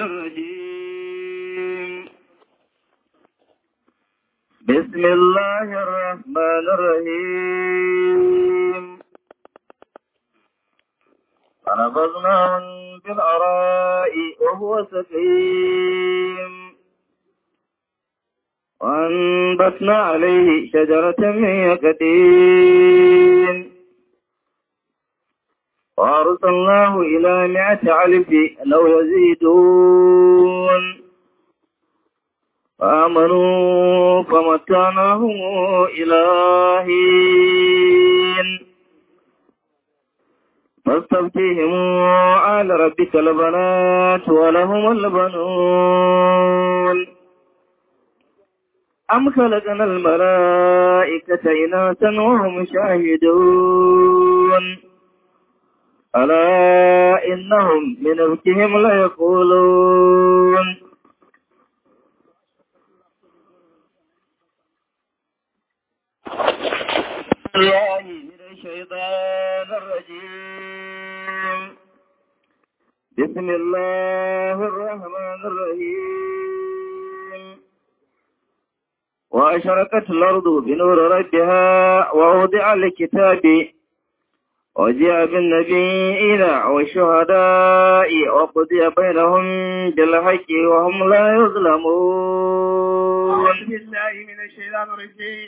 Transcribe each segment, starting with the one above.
الرجيم بسم الله الرحمن الرحيم فنبذناه بالأراء وهو سقيم وأنبتنا عليه شجرة من يقدين وأرسلناه إلى مئة ألف لو يزيدون فآمنوا فمتعناهم إلى حين فاستفتهم على ربك البنات ولهم البنون أم خلقنا الملائكة إناثا وهم شاهدون ألا إنهم من أبكهم ليقولون الله من الشيطان الرجيم بسم الله الرحمن الرحيم وأشرقت الأرض بنور ربها ووضع الكتاب وجاء بالنبيين والشهداء وقضي بينهم بالحق وهم لا يظلمون أعوذ بالله من الشيطان الرجيم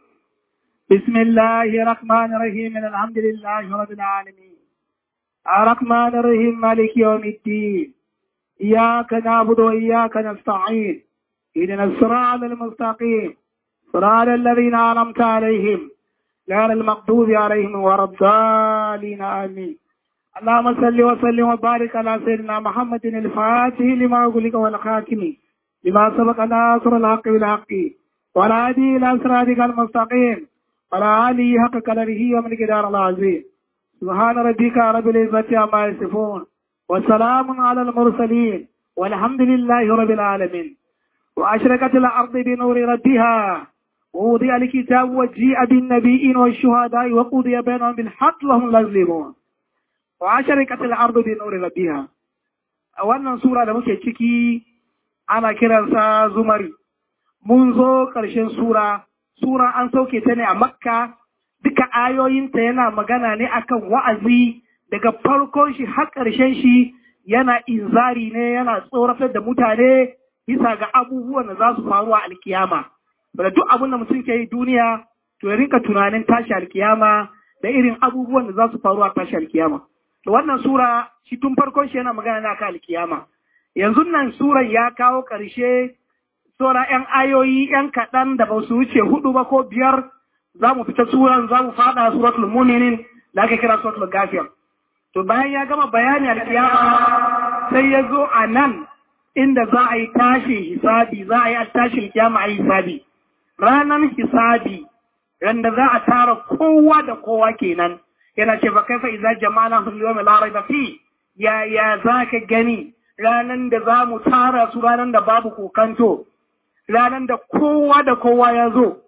بسم الله الرحمن الرحيم الحمد لله رب العالمين الرحمن الرحيم مالك يوم الدين إياك نعبد وإياك نستعين إذن الصراط المستقيم صراط الذين أنعمت عليهم غير المغضوب عليهم ولا الضالين آمين اللهم صل وسلم وبارك على سيدنا محمد الفاتح لما أغلق والخاتم لما سبق ناصر الحق بالحق والهادي إلى صراطك المستقيم وعلى آله حق قدره ومن قدار العظيم سبحان ربك رب العزة عما يصفون وسلام على المرسلين والحمد لله رب العالمين وأشرقت الأرض بنور ربها ووضع الكتاب وجيء بالنبيين والشهداء وقضي بينهم بالحق لهم لا يظلمون وأشرقت الأرض بنور ربها wannan sura da muke ciki ana kiransa zumari mun zo ƙarshen sura sura an sauke ta ne a makka duka ayoyinta yana magana ne akan wa'azi daga farkon shi har ƙarshen shi yana inzari ne yana tsoratar da mutane bisa ga abubuwan da za su faru a alkiyama da duk abin da mutum ke yi duniya to ya rinka tunanin tashi alkiyama da irin abubuwan da za su faru a tashi alkiyama to wannan sura shi tun farkon shi yana magana ne akan alkiyama yanzu nan suran ya kawo ƙarshe sura ‘yan ayoyi ‘yan kaɗan da ba su wuce hudu ba ko biyar za mu fita suran za mu faɗa suratul muminin da aka kira suratul gafiyar. To bayan ya gama bayani alkiyama sai ya zo a nan inda za a yi tashin hisabi za a yi tashin kiyama a yi hisabi. Ranar hisabi randa za a tara kowa da kowa kenan yana ce ba kai fa iza jama'a sun liwa mai larai ba fi ya ya za ka gani ranar da za mu tara su ranar da babu kokanto. ranar da kowa da kowa ya zo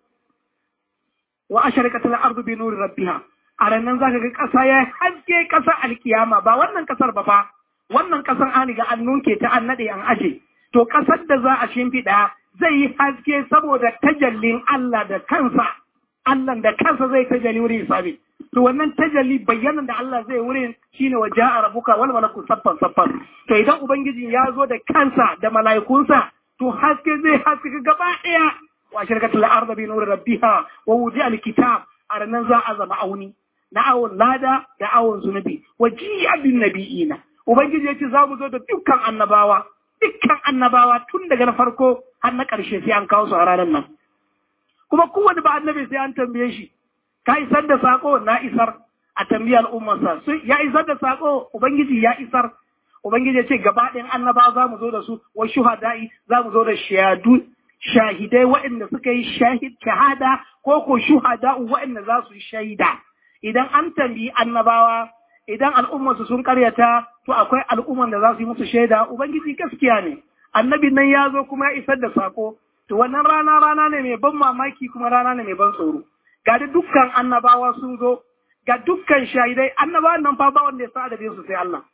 wa a sharikatar ardu bi nuri rabbiha a ranar za ka ga ƙasa ya haske ƙasa alkiyama ba wannan ƙasar ba fa wannan ƙasar an riga an nunke ta an naɗe an aje to ƙasar da za a shimfiɗa zai yi haske saboda tajallin Allah da kansa Allah da kansa zai tajalli wurin hisabi to wannan tajalli bayyanan da Allah zai wurin shine wa ja'a rabbuka wal malaku saffan saffan to idan ubangiji ya zo da kansa da mala'ikunsa to haske zai haske gaba ɗaya wa shirkatul arda bi nuri rabbiha wa wudi alkitab a ranar za a zama auni na awon lada da awon zunubi wa jiya bin nabiyina ubangiji ya ce za mu zo da dukkan annabawa dukkan annabawa tun daga na farko har na ƙarshe sai an kawo su a ranar nan kuma kowane ba annabi sai an tambaye shi ka isar da sako na isar a tambayi al'ummarsa ya isar da sako ubangiji ya isar Ubangiji ya ce gaba ɗayan annaba za mu zo da su wa shuhada'i za mu zo da shahadu shahidai waɗanda suka yi shahid shahada ko ko shuhada'u waɗanda za su yi shaida idan an tambayi annabawa idan al'ummarsu sun karyata to akwai al'ummar da za su yi musu shaida ubangiji gaskiya ne annabi nan ya zo kuma ya isar da sako to wannan rana rana ne mai ban mamaki kuma rana ne mai ban tsoro ga da dukkan annabawa sun zo ga dukkan shahidai annabawan nan fa ba wanda ya sa adadin su sai Allah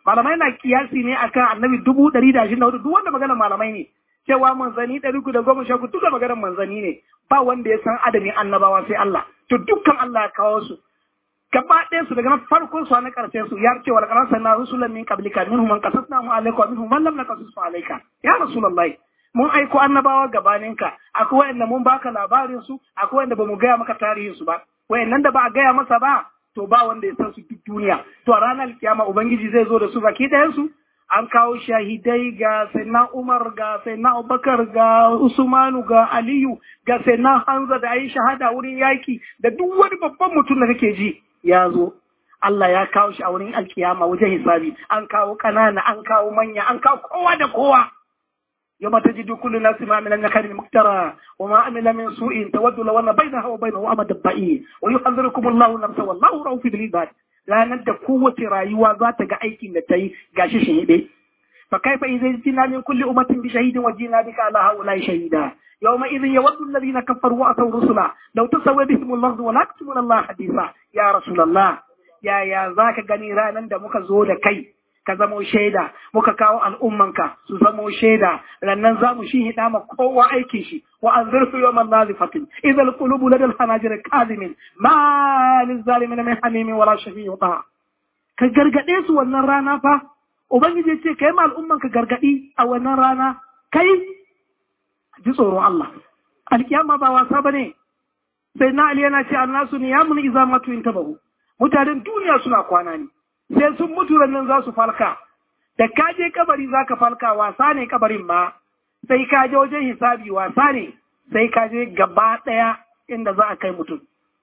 malamai na kiyasi ne akan annabi dubu ɗari da ashirin da hudu duk wanda magana malamai ne cewa manzani ɗari ku da goma sha duka maganar manzani ne ba wanda ya san adadin annabawa sai Allah to dukkan Allah ya kawo su gaba ɗaya su daga na farkon su na ƙarshen su ya ce wa laqad arsalna rusulan min qablika minhum man qasasnahu alayka wa minhum man lam naqasus alayka ya rasulullahi mun aiko annabawa gabaninka akwai wanda mun baka labarin su akwai wanda bamu gaya maka tarihin su ba wayannan da ba a gaya masa ba to ba wanda ya san su duk duniya to a ranar kiyama ubangiji zai zo da su baki ɗayan su an kawo shahidai ga sayyidina Umar ga sayyidina Abubakar ga Usmanu ga Aliyu ga sayyidina Hamza da ayi shahada wurin yaki da duk wani babban mutum da kake ji ya zo Allah ya kawo shi a wurin alkiyama wajen hisabi an kawo ƙanana an kawo manya an kawo kowa da kowa يوم تجد كل ناس ما عمل نكر مكترى وما عمل من سوء تود لو ان بينها وبينه امد بعيد ويحذركم الله نفسه والله رؤوف بالعباد ranar da kowace rayuwa za ta ga aikin da ta yi gashi shahide fa kaifa idza jina min kulli ummatin bi shahidin wa jina bika ala haula shahida yawma idhin yawaddu alladhina kafaru wa asaw rusula law tasawwa bihim al-ardu wa la yaktumuna Allah hadisa ya rasulullah ya ya zaka gani ranan da muka zo da kai ka zamo shaida muka kawo al'ummanka su zamo shaida rannan za mu shi hida ma kowa aikin shi wa an zirsu yawman nazifatin idza alqulubu lada alhanajir kadhimin ma lizalimin min hamimin wala shafi'in ta ka gargade su wannan rana fa ubangiji ce kai ma al'ummanka gargadi a wannan rana kai ji tsoron Allah alkiyama ba wasa bane sai na ali yana ce annasu niyamun idza matu intabahu mutanen duniya suna kwana ne sai sun mutu nan za su falka da ka je kabari za ka falka wasa ne kabarin ma sai ka je wajen hisabi wasa ne sai ka je gaba ɗaya inda za a kai mutum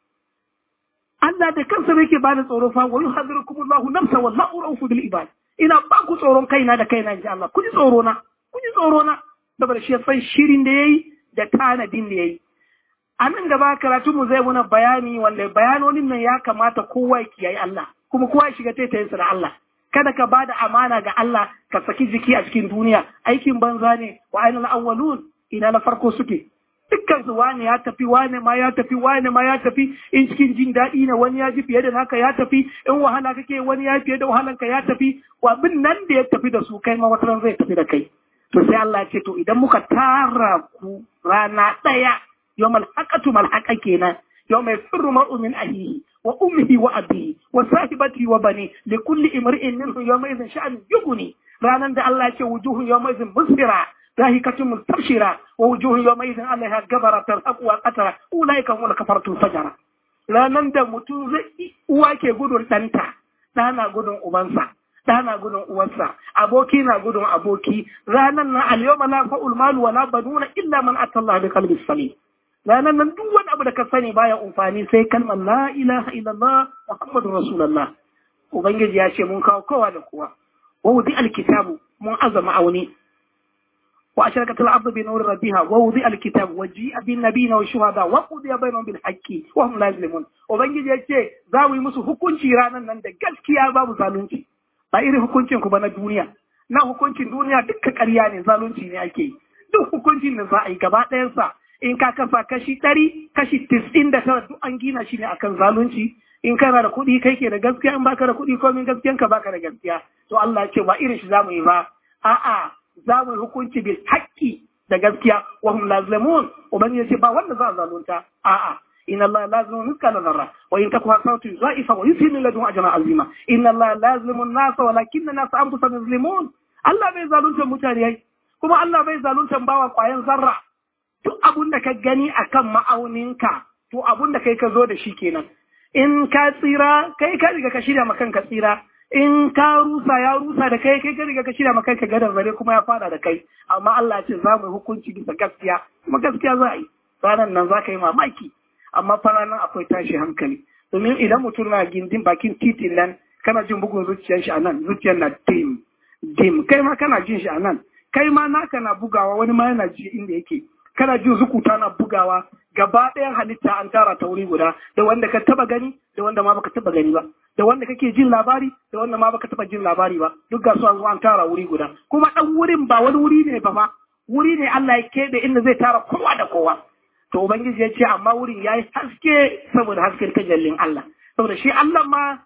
Allah da kansa yake bani tsoro fa wa yuhadirukum Allahu nafsa wallahu ra'ufu bil ibad ina ba ku tsoron kaina da kaina inji Allah ku ji tsoro na ku ji tsoro na saboda shi san shirin da yayi da tanadin da yayi a nan gaba karatu mu zai muna bayani wanda bayanonin nan ya kamata kowa ya kiyaye Allah kuma kowa ya shiga taitayinsa da Allah kada ka bada amana ga Allah ka saki jiki a cikin duniya aikin banza ne wa ainihin awwalun ina na farko suke dukkan su wani ya tafi wani ma ya tafi wani ma ya tafi in cikin jin daɗi ne wani ya ji fiye da naka ya tafi in wahala kake wani ya fiye da wahalan ka ya tafi abin nan da ya tafi da su kai ma wata zai tafi da kai to sai Allah ya ce to idan muka tara ku rana ɗaya yawmal haqatu mal haqa kenan yawma yafirru mar'u min ahihi wa ummihi wa abihi wa sahibati wa bani li kulli imri'in minhum yawma idhin sha'an yughni ranan da Allah ya ce wujuhun yawma idhin musfira ضاحكة مستبشرة ووجوه يومئذ عليها غبرة ترهق وقترة أولئك هم الكفرة الفجرة لا نند mutum zai uwa ke gudun ɗanta ɗa na gudun ubansa ɗa na gudun uwarsa aboki na gudun aboki ranan na alyawma la fa'ul malu wala banuna illa man atalla bi qalbis salim ranan nan duk wani abu da ka sani baya amfani sai kalmar la ilaha illallah muhammadur rasulullah ubangiji ya ce mun kawo kowa da kowa wa wudi alkitabu mun azama auni وأشركت الأرض بنور ربها ووضع الكتاب وجيء بالنبيين والشهداء وقضي بينهم بالحق وهم لا يظلمون وبنجي yace za mu yi musu hukunci ranar nan da gaskiya babu zalunci ba irin hukuncin ku ba na duniya na hukuncin duniya dukkan ƙarya ne zalunci ne ake yi duk hukuncin da za a yi gaba ɗayansa in ka kasa kashi ɗari kashi tis'in da tara duk an gina shi ne akan zalunci in kana da kuɗi kai ke da gaskiya in baka da kuɗi komin gaskiyanka baka da gaskiya to Allah ya ce ba irin shi za mu yi ba a'a za mu yi hukunci bil haƙƙi da gaskiya wa hum lazlimun ubangiji ya ce ba wanda za a zalunta a'a إن الله لا يظلم مثقال ذرة وإن تكن حسنة ضعيفة ويؤتي من لدنه أجرا عظيما إن الله لا يظلم الناس ولكن الناس أنفسهم يظلمون Allah bai zalunta mutane kuma Allah bai zalunta bawa ƙwayan zarra duk abun da ka gani akan ma'auninka to abun da kai ka zo da shi kenan in ka tsira kai ka riga ka shirya makan ka tsira in ka rusa ya rusa da kai kai ka riga ka shirya maka ka gadar zare kuma ya fada da kai amma Allah ce za mu yi hukunci bisa gaskiya kuma gaskiya za a yi ranar nan za ka yi mamaki amma fara nan akwai tashi hankali domin idan mutum na gindin bakin titin nan kana jin bugun zuciyar shi a nan zuciyar na dim dim kai ma kana jin shi a nan kai ma naka na bugawa wani ma yana ji inda yake kana jin zukuta na bugawa gaba ɗayan halitta an tara ta wuri guda da wanda ka taba gani da wanda ma baka taba gani ba da wanda kake jin labari da wanda ma baka taba jin labari ba duk ga su an zo an tara wuri guda kuma dan wurin ba wani wuri ne ba fa wuri ne Allah ya keɓe inda zai tara kowa da kowa to ubangiji ya ce amma wurin yayi haske saboda hasken tajallin Allah saboda shi Allah ma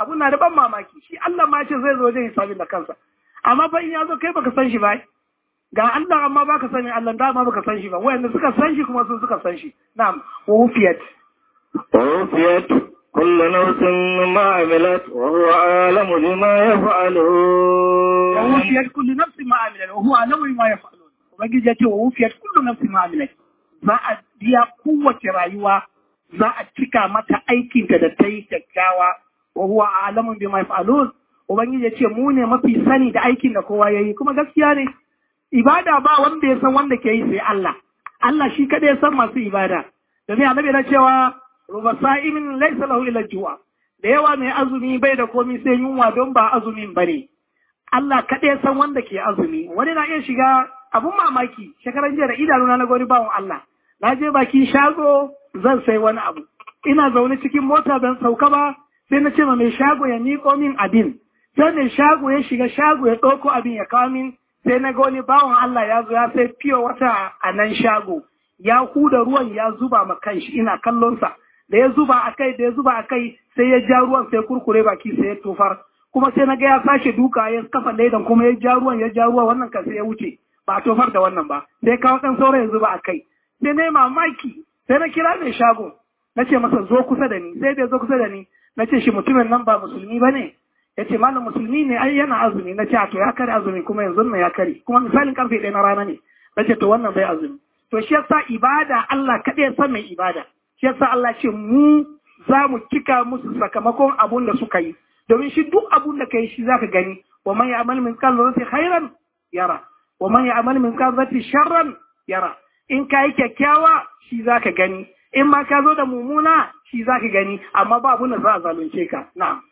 abun na da ban mamaki shi Allah ma ce zai zo wajen hisabin da kansa amma fa in ya zo kai baka san shi ba ga Allah amma baka sani Allah da ma baka san shi ba wayanda suka san shi kuma sun suka san shi na'am wufiyat ووفيت كل نفس ما عملت وهو عالم بما يفعلون wufiyat kullu nafsin ma amilat wa huwa alamu bima yaf'alun ubangiji ya ce wa wufiyat kullu nafsin ma amilat za a biya kowace rayuwa za a cika mata aikinta da ta yi kyakkyawa wa huwa alamun bima yaf'alun ubangiji ya ce mu ne mafi sani da aikin da kowa yayi kuma gaskiya ne ibada ba wanda ya san wanda ke yi sai Allah Allah shi kada ya san masu ibada domin annabi yana cewa ruba sa'imin laysa lahu illa ju'a da yawa mai azumi bai da komai sai yunwa don ba azumin bane Allah kada ya san wanda ke azumi wani na iya shiga abun mamaki shekaran jiya da idanuna na gani bawon Allah na je bakin shago zan sai wani abu ina zaune cikin mota ban sauka ba sai na ce ma mai shago ya miƙo min abin sai mai shago ya shiga shago ya ɗauko abin ya kawo min sai na ga wani bawan Allah ya zo ya sai fiye wata a nan shago ya huda ruwan ya zuba ma kanshi ina kallonsa da ya zuba a kai da ya zuba a kai sai ya ja ruwan sai kurkure baki sai ya tofar kuma sai na ga ya sake duka ya kafa laidan kuma ya ja ruwan ya ja ruwa wannan kan sai ya wuce ba a tofar da wannan ba sai kawo ɗan sauran ya zuba a kai sai na yi mamaki sai na kira mai shago na ce masa zo kusa da ni sai da zo kusa da ni na ce shi mutumin nan ba musulmi ba ne ya ce malam musulmi ne ai yana azumi na ce a to ya kare azumi kuma yanzu na ya kare kuma misalin karfe ɗaya na rana ne na ce to wannan bai azumi to shi yasa ibada Allah kaɗai ya san mai ibada shi yasa Allah ce mu za mu cika musu sakamakon abun da suka yi domin shi duk abun da kai shi zaka gani wa man ya'mal min qalbati khairan yara wa man ya'mal min qalbati sharran yara in kai kyakkyawa shi zaka gani in ma ka zo da mumuna shi zaka gani amma ba abun da za a zalunce ka na'am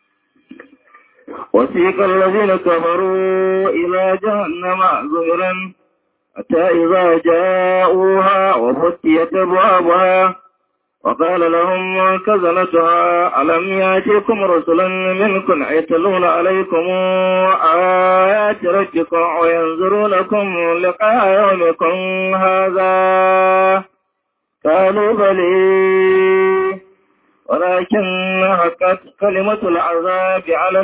وسيق الذين كفروا إلى جهنم زمرا حتى إذا جاءوها وفتيت أبوابها وقال لهم كزنتها ألم يأتيكم رسلا منكم يتلون عليكم آيات ربكم وينذرونكم لقاء يومكم هذا قالوا بلي ولكن حقت كلمة العذاب على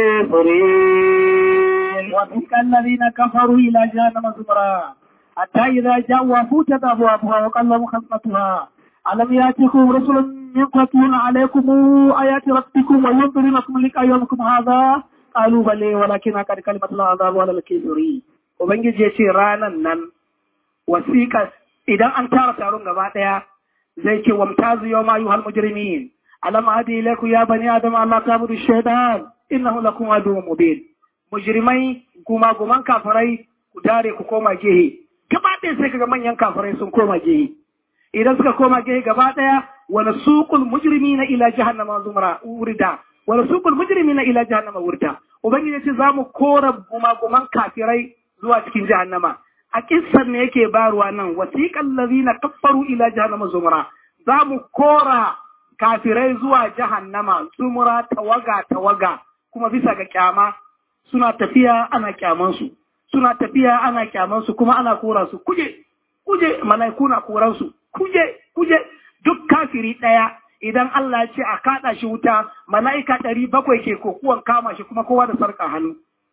الكافرين وتلك الذين كفروا إلى جهنم زمرا حتى إذا جاءوا فوتت أبوابها وقال لهم خصمتها ألم يأتكم رسل منكم يتلون عليكم آيات ربكم وينذرونكم لقاء يومكم هذا قالوا بلي ولكن قد كلمة العذاب على الكافرين ubangiji ya ce ranan nan wasiƙa idan an tara taron gaba ɗaya zai ce wamtazu yau ma yuhal mujrimin alam hadi ilaiku ya bani adam Allah ta budu shaitan innahu lakum aduwwun mubin mujrimai kuma guman kafirai ku tare ku koma gehe gaba ɗaya sai kaga manyan kafirai sun koma gehe idan suka koma gehe gaba ɗaya wa nasuqul mujrimina ila jahannama zumra urida wa nasuqul mujrimina ila jahannama urida ubangiji ce zamu kora gumaguman kafirai zuwa cikin jahannama a kissan ne yake baruwa nan wasiqal ladina kaffaru ila jahannama zumra zamu kora kafirai zuwa jahannama zumra tawaga tawaga kuma bisa ga kyama suna tafiya ana kyamansu suna tafiya ana kyamansu kuma ana kora su kuje kuje malaiku na koran su kuje kuje duk kafiri ɗaya idan Allah ya ce a kaɗa shi wuta mala'ika ɗari bakwai ke kokuwan kama shi kuma kowa da sarƙa hannu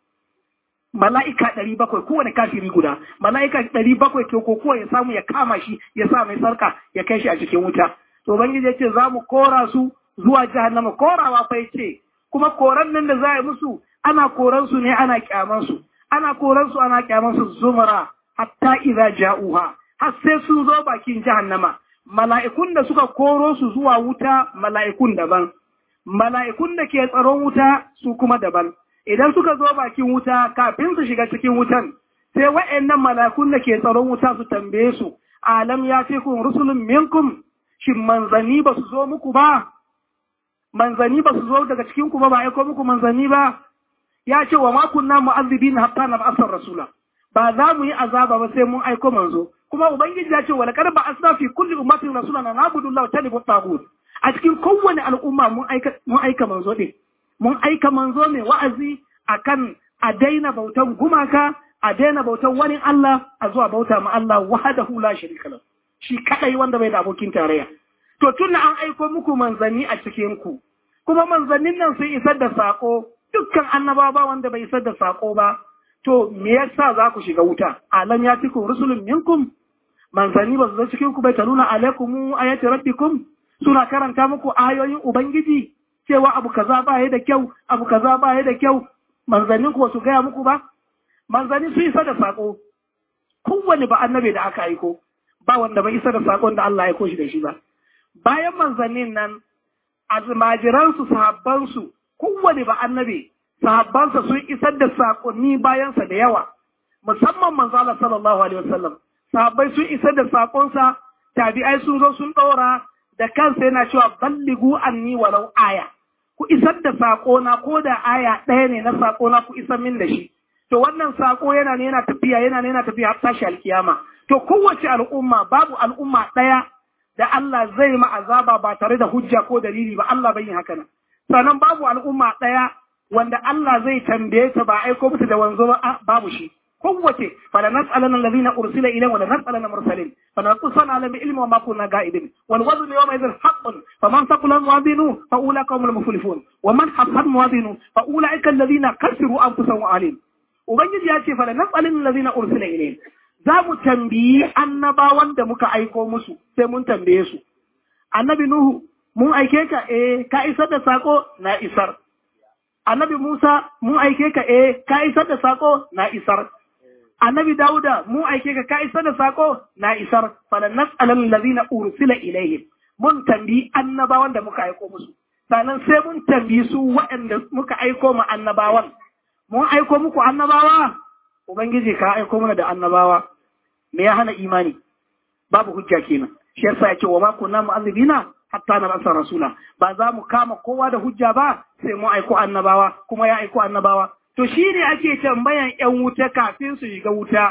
mala'ika ɗari bakwai kowane kafiri guda mala'ika ɗari bakwai ke kokuwa ya samu ya kama shi ya sa mai sarƙa ya kai shi a cikin wuta to ubangiji ya ce za mu kora su zuwa jahannama korawa fa ce kuma koran nan da za a yi musu ana koran su ne ana kyaman su ana koran su ana kyaman su zumara hatta idza ja'uha har sai sun zo bakin jahannama mala'ikun da suka koro su zuwa wuta mala'ikun daban mala'ikun da ke tsaron wuta su kuma daban idan suka zo bakin wuta kafin su shiga cikin wutan sai wa'annan mala'ikun da ke tsaron wuta su tambaye su alam ya ce kun rusulun minkum shin manzanni ba su zo muku ba manzanni ba su zo daga cikin ku ba ba aiko muku manzanni ba ya ce wa ma kunna mu'azzibina hatta nab'asar rasula ba za mu yi azaba ba sai mun aiko manzo kuma ubangiji ya ce wa laqad ba'athna fi kulli ummatin rasulan an na'budu allaha wa tanibu taghut a cikin kowane al'umma mun aika mun aika manzo din mun aika manzo mai wa'azi akan a daina bautan gumaka a daina bautan wani Allah a zuwa bauta ma Allah wahdahu la sharika lahu shi kadai wanda bai da abokin tarayya to tun an aiko muku manzanni a cikin ku kuma manzannin nan sun isar da sako dukkan annabawa ba wanda bai isar da sako ba to me yasa za ku shiga wuta alam ya tikum rusulun minkum manzanni ba su zo cikin ku bai taluna alaikum ayati rabbikum suna karanta muku ayoyin ubangiji cewa abu kaza ba ya da kyau abu kaza ba ya da kyau manzannin ku su gaya muku ba manzanni su isa da sako kowane ba annabi da aka aiko ba wanda bai isa da sakon da Allah ya aiko shi da shi ba bayan manzannin nan almajiransu sahabbansu kowane ba annabi sahabbansa sun isar da sakonni bayansa da yawa musamman manzo Allah sallallahu alaihi wasallam sahabbai sun isar da sakonsa tabi'ai sun zo sun ɗora da kansa yana cewa balligu anni walau aya ku isar da sakona ko da aya ɗaya ne na sakona ku isar min da shi to wannan sako yana ne yana tafiya yana ne yana tafiya har tashi alkiyama to kowace al'umma babu al'umma ɗaya da Allah zai ma azaba ba tare da hujja ko dalili ba Allah bai yi haka nan sannan babu al'umma ɗaya wanda Allah zai tambaye ta ba aiko musu da wanzo ba babu shi kowace fala nas'alanna alladhina ursila ilayhim wa la nas'alanna mursalin fala naqusana ala bi ilmi wa ma kunna ga'ibin wal wazn yawma idhin haqqun faman thaqula mawazinu fa ulaika humul muflihun wa man haffat mawazinu fa ulaika alladhina khasiru anfusahum alim ubangiji ya ce fala nas'alanna alladhina ursila ilayhim za mu tambayi annabawan da muka aiko musu sai mun tambaye su annabi nuhu mun aike ka eh ka isar da sako na isar annabi musa mun aike ka eh ka isar da sako na isar annabi dauda mun aike ka ka isar da sako na isar falan nas'alal ladina ursila ilaihim mun tambayi annabawan da muka aiko musu sannan sai mun tambayi su waɗanda muka aiko ma annabawan mun aiko muku annabawa ubangiji ka aiko mana da annabawa me ya hana imani babu hujja kenan shi yasa yake wa ma kunna mu'azzibina hatta na rasa rasula ba za mu kama kowa da hujja ba sai mu aiko annabawa kuma ya aiko annabawa to shi ne ake tambayan yan wuta kafin su shiga wuta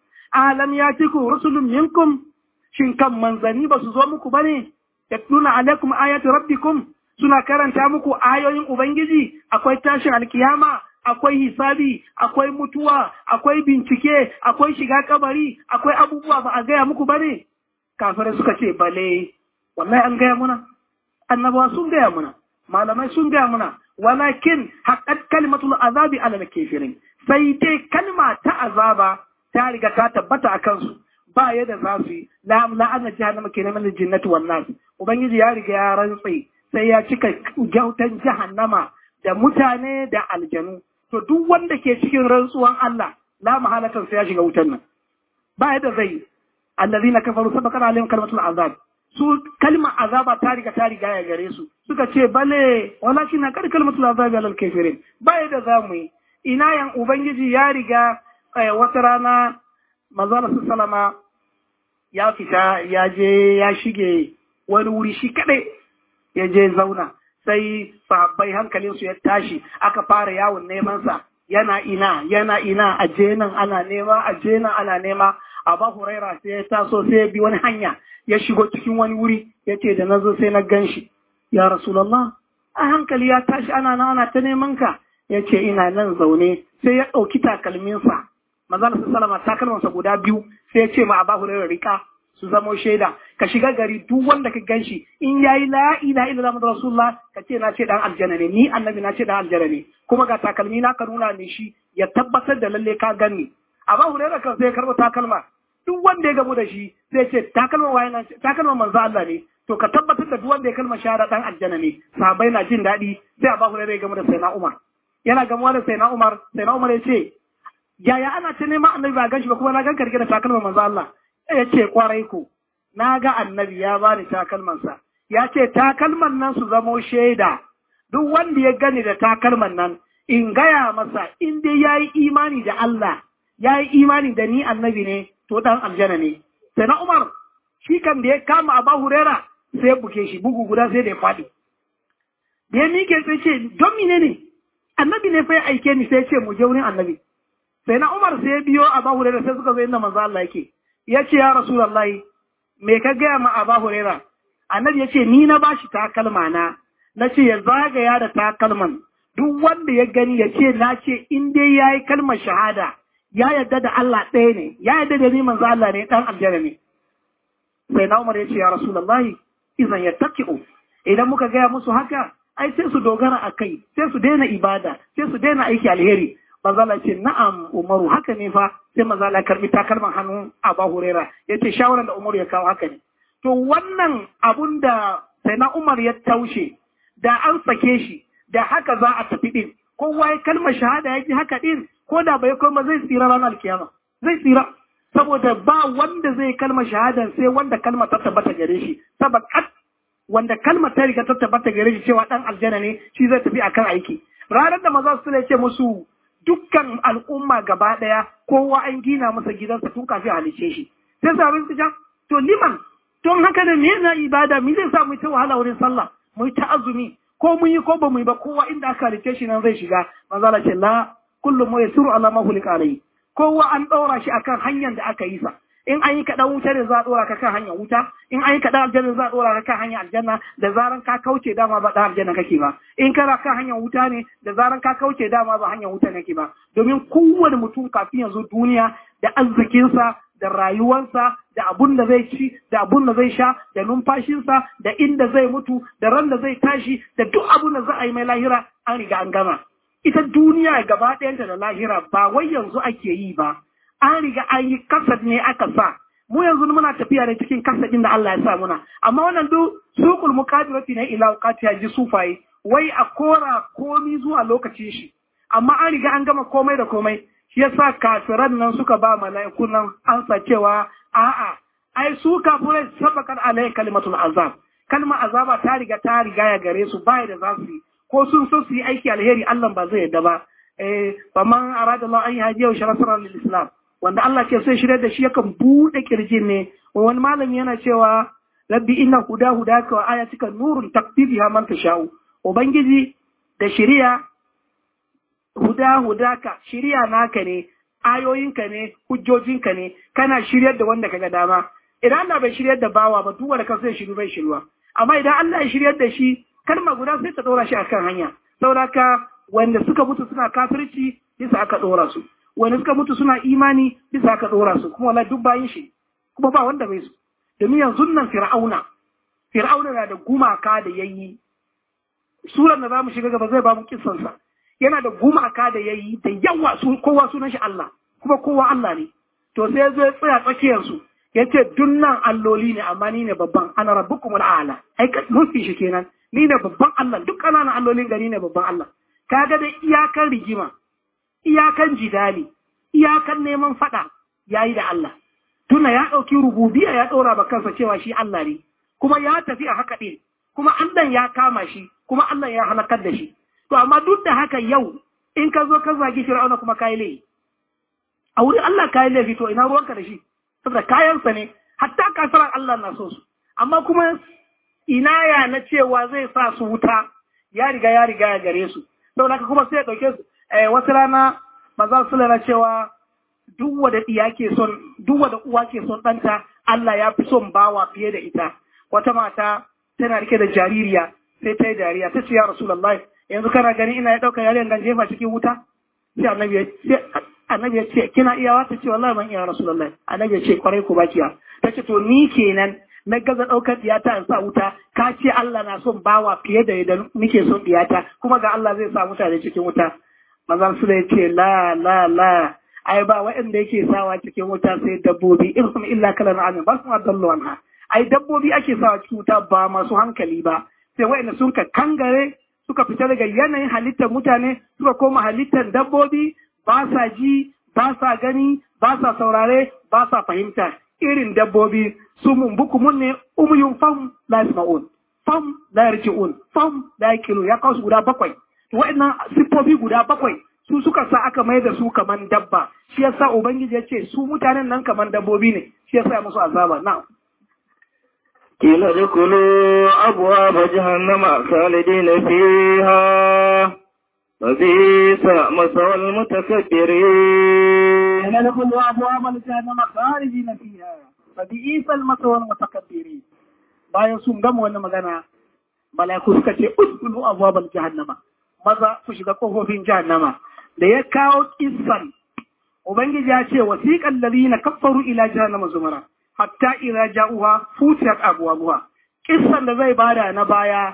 alam ya tiku rusulun minkum shin kan manzanni ba su zo muku bane yatluna alaikum ayati rabbikum suna karanta muku ayoyin ubangiji akwai tashin alkiyama akwai hisabi, akwai mutuwa, akwai bincike, akwai shiga kabari, akwai abubuwa ba a gaya muku ba ne? Kafirai suka ce, bale, wallahi an gaya muna, annabawa sun gaya muna, malamai sun gaya muna, walakin haƙat kalimatul azabi alal kafirin. Sai dai kalma ta azaba ta riga ta tabbata a kansu, ba yadda za su yi, la'ana jahannama ke neman jinnatu wannan. Ubangiji ya riga ya rantse, sai ya cika gyautan jahannama da mutane da aljanu. to duk wanda ke cikin rantsuwan Allah la mahalatan sai ya shiga wutan nan ba yadda zai allazina kafaru sabaqana alaihim kalmatul azab su kalma azaba ta riga ta riga ya gare su suka ce bale walakin kar kalmatul azab alal kafirin ba yadda za mu yi ina yan ubangiji ya riga wata rana manzala sallama ya fita ya je ya shige wani wuri shi kadai ya je zauna sai sahabbai hankalinsu ya tashi aka fara yawon nemansa yana ina yana ina a jenan ana nema a jenan ana nema Aba Huraira sai ya taso sai ya bi wani hanya ya shigo cikin wani wuri ya ce da nazo sai na gan shi ya Rasulallah a hankali ya tashi ana nan ana ta neman ka ya ce ina nan zaune sai ya ɗauki takalminsa manzala sallama takalmansa guda biyu sai ya ce ma Aba Huraira rika su zamo shaida ka shiga gari duk wanda ka ganshi in yayi la ilaha illallah muhammadu rasulullah ka ce na ce dan aljanna ne ni annabi na ce dan aljanna ne kuma ga takalmi na ka nuna ne shi ya tabbatar da lalle ka gani amma hurera kan sai karbo takalma duk wanda ya gamu da shi sai ce takalma waye na takalma manzo Allah ne to ka tabbatar da duk wanda ya kalma shahada dan aljanna ne sahabbai na jin daɗi sai Abu Hurairah ya gamu da Sayyidina Umar yana gamuwa da Sayyidina Umar Sayyidina Umar ya ce yaya ana ta neman annabi ba ganshi ba kuma na ganka rike da takalma manzo Allah ya ce kwarai ku na ga annabi ya bani takalmansa ya ce takalman nan su zamo shaida duk wanda ya gani da takalman nan in gaya masa in dai ya yi imani da Allah ya yi imani da ni annabi ne to dan aljanna ne sai na Umar shi kan da ya kama Abu Huraira sai ya buke shi bugu guda sai da ya faɗi da ya mike sai ce don mine ne annabi ne fa ya aike ni sai ya ce mu je wurin annabi sai na Umar sai ya biyo Abu Huraira sai suka zo inda manzo Allah yake ya ce ya Rasulullahi me ka gaya ma Aba Huraira annabi ya ce ni na bashi takalma na na ce ya zagaya da takalman duk wanda ya gani ya ce na ce in dai ya yi kalmar shahada ya yarda da Allah ɗaya ne ya yarda da ni manzo Allah ne dan aljanna ne sai na Umar ya ce ya Rasulullahi idan ya taqiu idan muka gaya musu haka ai sai su dogara a kai sai su daina ibada sai su daina aiki alheri mazala ce na'am umaru haka ne fa sai mazala karbi takalman hannun aba hurera ya ce shawarar da umaru ya kawo haka ne to wannan abun da sai na umar ya taushe da an sake shi da haka za a tafi din kowa ya kalmar shahada ya ji haka din ko da bai koma zai tsira ranar alkiyama zai tsira saboda ba wanda zai kalmar shahada sai wanda kalmar ta tabbata gare shi saboda wanda kalmar ta riga ta tabbata gare shi cewa dan aljanna ne shi zai tafi akan aiki ranar da maza su ce musu dukkan al'umma gaba daya kowa an gina masa gidansa tun kafin halice shi sai sabin su to liman don haka da me na ibada me zai sa mu ta wahala wurin sallah mu ta azumi ko mun yi ko ba mu yi ba kowa inda aka halice shi nan zai shiga maza la ce la kullum mu yasiru ala ma hulika alayhi kowa an ɗaura shi akan hanyar da aka yi sa in an yi kaɗan wuta ne za a ɗora ka kan hanyar wuta in an yi kaɗan aljanna za a ɗora ka kan hanyar aljanna da zaran ka kauce dama ba ɗan aljanna kake ba in kana kan hanyar wuta ne da zaran ka kauce dama ba hanyar wuta nake ba domin kowane mutum kafin yanzu duniya da arzikinsa da rayuwarsa da abun da zai ci da abun da zai sha da numfashinsa da inda zai mutu da ran da zai tashi da duk abun da za a yi mai lahira an riga an gama ita duniya gaba ɗayanta da lahira ba wai yanzu ake yi ba an riga an yi kasad ne aka sa mu yanzu muna tafiya ne cikin kasadin da Allah ya sa muna amma wannan duk suqul muqadirati ne ila waqati ya ji sufaye wai a kora komi zuwa lokacin shi amma an riga an gama komai da komai shi yasa kafiran nan suka ba mala'iku nan ansa cewa a'a ai su kafirai sabakar alai kalimatul azab kalmar azaba ta riga ta riga ya gare su bai da za su yi ko sun so su yi aiki alheri Allah ba zai yadda ba eh faman arada Allah an yaji yau sharafar lil islam wanda Allah ke so shirya da shi yakan bude kirjin ne wani malami yana cewa rabbi inna huda hudaka wa ayatika nurun taktibiha man tashau ubangiji da shiriya huda hudaka shiriya naka ne ayoyinka ne hujjojinka ne kana shiryar da wanda kaga dama idan Allah bai shiryar da bawa ba duk wanda kansa ya shiru bai shiruwa amma idan Allah ya shiryar da shi kalma guda sai ta ɗora shi akan hanya saboda wanda suka mutu suna kafirci bisa aka ɗora su wanda suka mutu suna imani bisa aka ɗora su kuma wala duk bayin shi kuma ba wanda bai su domin yanzu nan fir'auna fir'auna na da gumaka da yayi suran da zamu shiga gaba zai ba mu kissan sa yana da gumaka da yayi da yawa su kowa sunan shi Allah kuma kowa Allah ne to sai zo ya tsaya tsakiyar su yace dunnan alloli ne amma ni ne babban ana rabbukumul a'la ai mun fi shi kenan ni ne babban Allah duk ƙananan allolin gari ne babban Allah kaga da iyakan rigima iyakan jidali iyakan neman fada yayi da Allah tuna ya ɗauki rububiya ya ɗora ba kansa cewa shi Allah ne kuma ya tafi a haka ɗin kuma Allah ya kama shi kuma Allah ya halakar da shi to amma duk da haka yau in ka zo ka zagi Fir'auna kuma kai laifi a wurin Allah kai laifi to ina ruwanka da shi saboda kayansa ne hatta kafiran Allah na so su amma kuma inaya na cewa zai sa su wuta ya riga ya riga ya gare su saboda haka kuma sai ya dauke su wasu rana maza su lana cewa duk wanda iya ke son duk wanda uwa ke son ɗanta Allah ya fi son bawa fiye da ita wata mata tana rike da jaririya sai ta yi dariya ta ce ya rasulullahi yanzu kana gani ina ya ɗauka yarinyar dan jefa cikin wuta sai annabi ya annabi ya ce kina iyawa ta ce wallahi ban iya rasulullahi annabi ya ce kwarai ku bakiya ta ce to ni kenan na gaza ɗaukar diyata in sa wuta ka ce Allah na son bawa fiye da yadda nake son diyata kuma ga Allah zai sa mutane cikin wuta manzon su ya ce la la la ai ba waɗanda yake sawa cikin wuta sai dabbobi in kuma illa kala na amin ba su adallu anha ai dabbobi ake sawa cikin wuta ba masu hankali ba sai waɗanda sun ka kangare suka fita daga yanayin halittar mutane suka koma halittar dabbobi ba sa ji ba sa gani ba sa saurare ba sa fahimta irin dabbobi su mun bukumun ne umuyun fam la yasma'un fam la yarji'un fam la yaqilu ya kawo su guda bakwai wa'annan siffofi guda bakwai su suka sa aka mai da su kaman dabba shi yasa ubangiji ya ce su mutanen nan kaman dabbobi ne shi yasa ya musu azaba na قيل ادخلوا أبواب جهنم خالدين فيها فبئس مثوى المتكبرين قيل ادخلوا أبواب جهنم خالدين فيها فبئس المثوى المتكبرين bayan sun gama wannan magana mala'iku suka ce udkhulu abwabal jahannama maza ku shiga kofofin jahannama da ya kawo kissan ubangiji ya ce wasiqal ladina kaffaru ila jahannama zumara hatta idza ja'uha futiyat abwabuha kissan da zai bada na baya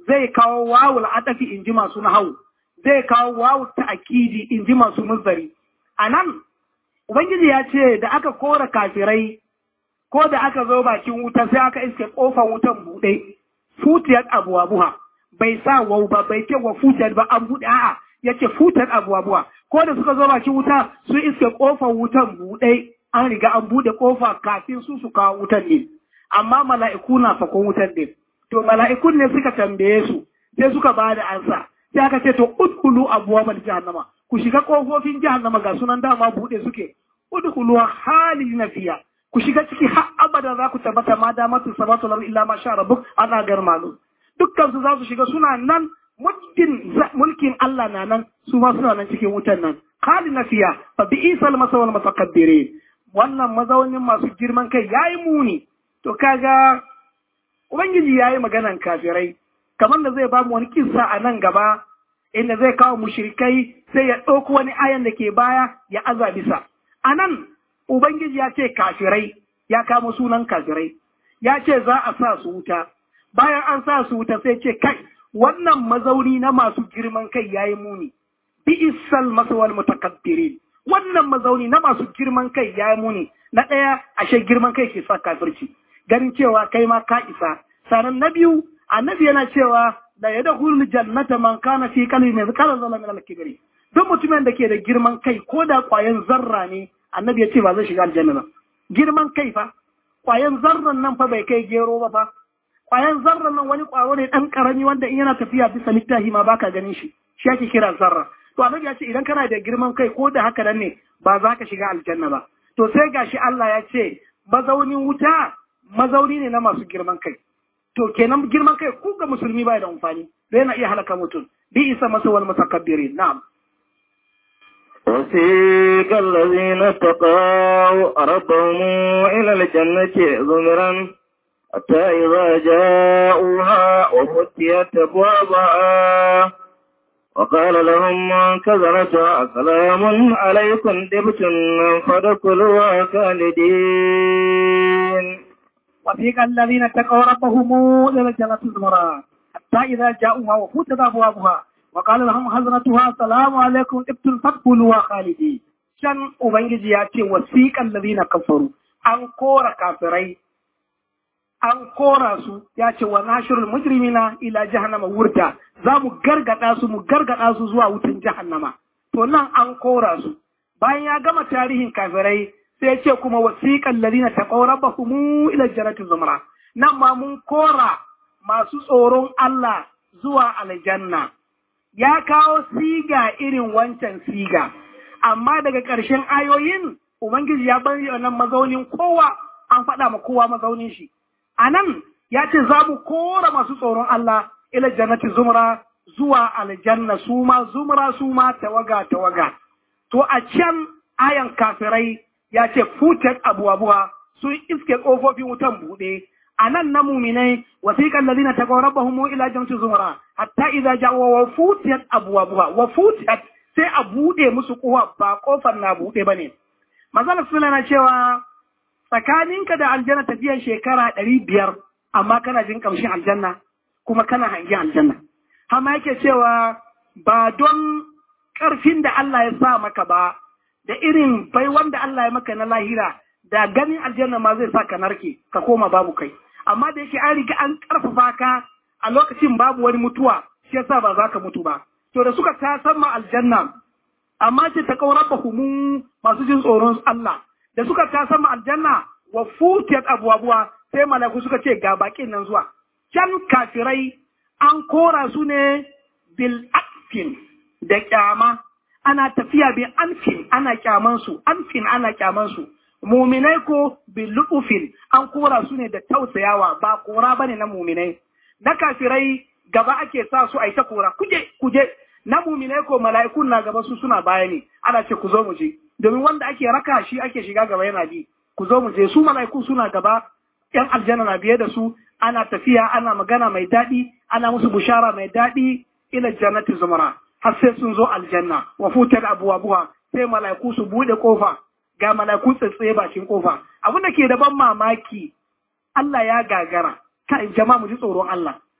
zai kawo wawul adafi in ji masu nahawu zai kawo wawul ta'kidi in ji masu muzari anan ubangiji ya ce da aka kora kafirai ko da aka zo bakin wuta sai aka iske kofar wutan buɗe futiyar abuwa bai sa wau ba bai ce wa futiyar ba an buɗe a'a ya ce futiyar abuwa ko da suka zo bakin wuta su iske kofar wutan buɗe an riga an buɗe kofa kafin su su kawo wutan ne amma mala'iku na fakon wutan ne to mala'ikun ne suka tambaye su sai suka ba da ansa sai aka ce to udkhulu abwaabal jahannama ku shiga kofofin jahannama ga sunan dama buɗe suke udkhulu halina fiya ku shiga ciki har abada za ku tabbata ma da matu sabatu lar illa ma sha rabbuk ana gar malu dukkan su za su shiga suna nan mulkin mulkin Allah na nan su ma suna nan cikin wutan nan halina fiya fa bi isal masawal mutakabbirin wannan mazaunin masu girman kai yayi muni to kaga ubangiji yayi maganan kafirai kamar da zai ba mu wani kissa a nan gaba inda zai kawo mushrikai sai ya ɗauko wani ayan da ke baya ya aza bisa a nan ubangiji ya ce kafirai ya kama sunan kafirai ya ce za a sa su wuta bayan an sa su wuta sai ce kai wannan mazauni na masu girman kai yayi muni bi isal masawal mutakabbirin wannan mazauni na masu girman kai yayi muni na ɗaya ashe girman kai ke sa kafirci ganin cewa kai ma ka isa sanan na biyu annabi yana cewa da ya dakhulul jannata man kana fi qalbi mithqala dharra min al-kibri duk mutumin da ke da girman kai ko da kwayan zarra ne annabi ya ce ba zai shiga aljanna ba girman kai fa kwayan zarran nan fa bai kai gero ba fa kwayan zarran nan wani kwaro ne dan karami wanda in yana tafiya bisa littafi ma baka ganin shi shi ake kira zarra to annabi ya ce idan kana da girman kai ko da haka nan ne ba za ka shiga aljanna ba to sai gashi Allah ya ce mazaunin wuta mazauni ne na masu girman kai to kenan girman kai ku ga musulmi bai da amfani da yana iya halaka mutum bi isa masa wal mutakabbirin na'am وسيق الذين اتقوا ربهم إلى الجنة زمرا حتى إذا جاءوها وفتيت أبوابها وقال لهم كذرتها سلام عليكم دبتم فادخلوها خالدين وفيق الذين اتقوا ربهم إلى الجنة زمرا حتى إذا جاءوها وفتت أبوابها وقال لهم حضرتها السلام عليكم ابتل فادخلوها خالدين شان ubangiji ya ce wasiqal ladina kafaru an kora kafirai an kora su ya ce wa nashirul mujrimina ila jahannama wurda za mu gargada su mu gargada su zuwa wutan jahannama to nan an kora su bayan ya gama tarihin kafirai sai ce kuma wasiqal ladina taqaw rabbahum ila jannati zumra nan ma mun kora masu tsoron Allah zuwa aljanna ya kawo siga irin wancan siga, amma daga ƙarshen ayoyin Ubangiji ya bari nan mazaunin kowa an faɗa ma kowa mazaunin shi. A nan ya ce za mu kora masu tsoron Allah ila jannati zumra zuwa aljanna su ma zumra su ma tawaga tawaga. To a can ayan kafirai ya ce futat abuwa sun iske ƙofofin wutan buɗe. a nan na muminai wasiƙan lalina ta ƙaurar bahumu ila jamci zumara hatta idza ja'u wa futiyat abwabuha wa futiyat sai a bude musu kowa ba kofar na bude bane manzon suna na cewa tsakaninka da aljanna tafiyan shekara ɗari biyar amma kana jin kamshin aljanna kuma kana hangi aljanna hama yake cewa ba don ƙarfin da Allah ya sa maka ba da irin bai wanda Allah ya maka na lahira da ganin aljanna ma zai sa ka narke ka koma babu kai amma da yake an riga an karfafa ka a lokacin babu wani mutuwa shi yasa ba za ka mutu ba to da suka ta sama aljanna amma ce ta kaurar humu masu jin tsoron Allah da suka ta sama aljanna wa futiyat abubuwa sai malaku suka ce ga bakin nan zuwa can kafirai an kora su ne bil akfin da kyama ana tafiya bil anfin ana kyaman su anfin ana kyaman su muminai ko bilufin an kora su ne da tausayawa ba kora bane na muminai na kafirai gaba ake sa su a ta kora kuje kuje na muminai ko mala'ikun na gaba su suna baya ne ana ce ku zo mu je domin wanda ake raka shi ake shiga gaba yana bi ku zo mu je su mala'ikun suna gaba yan aljanna na biye da su ana tafiya ana magana mai daɗi ana musu bushara mai daɗi ila jannati zumara har sai sun zo aljanna wa futar abuwa sai mala'iku su buɗe kofa ga malaku tsatsaye bakin kofa abin da ke da ban mamaki Allah ya gagara kai jama'a mu ji tsoron Allah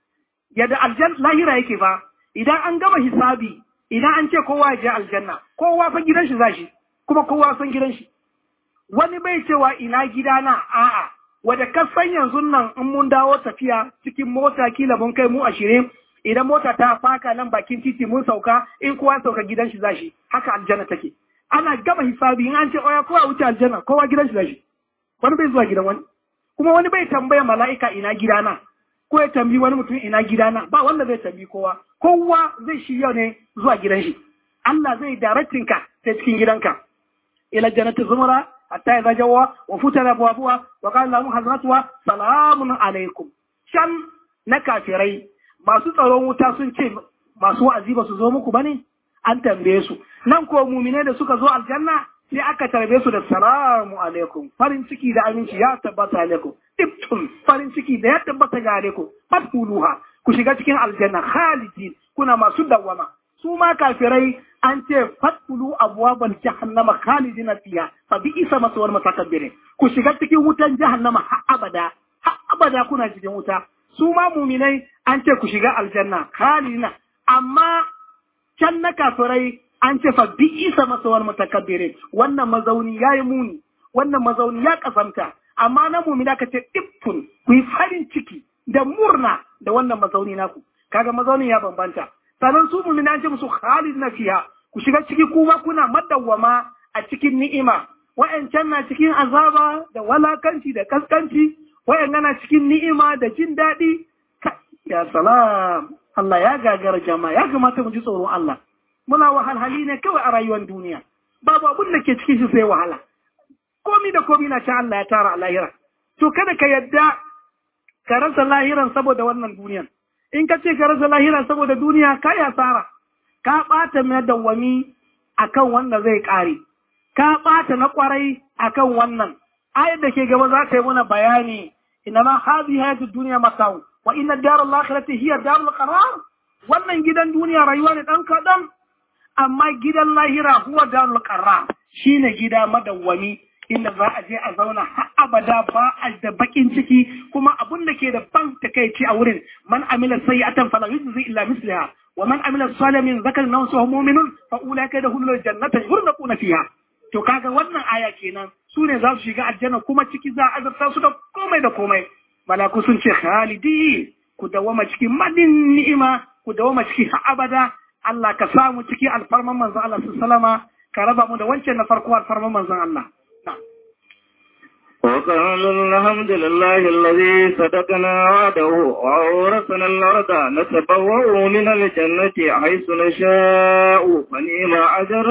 yadda aljan lahira yake fa idan an gama hisabi idan an ce kowa ya je aljanna kowa fa gidan shi zashi kuma kowa san gidan shi wani bai cewa ina gidana a'a wadda kasan yanzu nan in mun dawo tafiya cikin mota kila mun kai mu ashirin idan mota ta faka nan bakin titi mun sauka in kowa sauka gidan shi zashi haka aljanna take ana gama hisabi in an ce oya kowa wuce aljanna kowa gidan shi zashi wani bai zuwa gidan wani kuma wani bai tambaya mala'ika ina gidana ko ya tambi wani mutum ina gidana ba wanda zai tambi kowa kowa zai shirya ne zuwa gidan shi Allah zai directing ka ta cikin gidanka ila jannati zumara hatta idza jawa wa futara abwabuha wa qala lahum hazratuha salamun alaikum shan na kafirai masu tsaron wuta sun ce masu wa'azi ba su zo muku bane an tambaye su nan ko mumine da suka zo aljanna sai aka tarbe su da salamu alaikum farin ciki da aminci ya tabbata alaikum ibtum farin ciki da ya tabbata ga alaikum fadkhuluha ku shiga cikin aljanna khalidin kuna masu dawama su ma kafirai an ce fadkhulu abwabal jahannama khalidina fiha fa bi isa maswar mutakabbirin ku shiga cikin wutan jahannama har abada har abada kuna cikin wuta su ma muminai an ce ku shiga aljanna khalidina amma can na kafirai an ce fa bi isa masawar mutakabbire wannan mazauni ya yi muni wannan mazauni ya kasanta amma na mumina ka ce iffun ku yi farin ciki da murna da wannan mazauni naku kaga mazaunin ya bambanta sannan su mumina an ce musu khalid na fiya ku shiga ciki kuma kuna madawwama a cikin ni'ima wa'ancan na cikin azaba da walakanci da kaskanci wa'yan na cikin ni'ima da jin daɗi ya salam Allah ya gagara jama'a ya kamata mu ji tsoron Allah muna wahalhali ne kawai a rayuwar duniya babu abin da ke cikin shi sai wahala komi da komi na sha Allah ya tara a lahira to kada ka yadda ka rasa lahiran saboda wannan duniyan in ka ce ka rasa lahiran saboda duniya ka yi asara ka ɓata mai dawwami akan wanda zai ƙare ka ɓata na ƙwarai akan wannan ayar da ke gaba za ta yi mana bayani ina ma hazi hayatu duniya masau wa inna darar lakhirati hiya darul qarar wannan gidan duniya rayuwa ne dan kaɗan amma gidan lahira huwa darul qarra shine gida madawwami inda za a je a zauna har abada ba a da bakin ciki kuma abun da ke da ban takeici a wurin man amila sayyi'atan fala yujzi illa misliha wa man amila salihan min zakarin aw unsa mu'minun fa ulaika yadkhuluna jannata yurnaquna fiha to kaga wannan aya kenan su ne za su shiga aljanna kuma ciki za a azabta su da komai da komai malaku sun ce khalidi ku dawama cikin madin ni'ima ku dawama ciki har abada Allah ka samu ciki alfarman manzon Allah sallama ka raba mu da wancan na farko alfarman manzon Allah وقالوا الحمد لله الذي صدقنا وعده وأورثنا الأرض نتبوأ من الجنة حيث نشاء فنعم أجر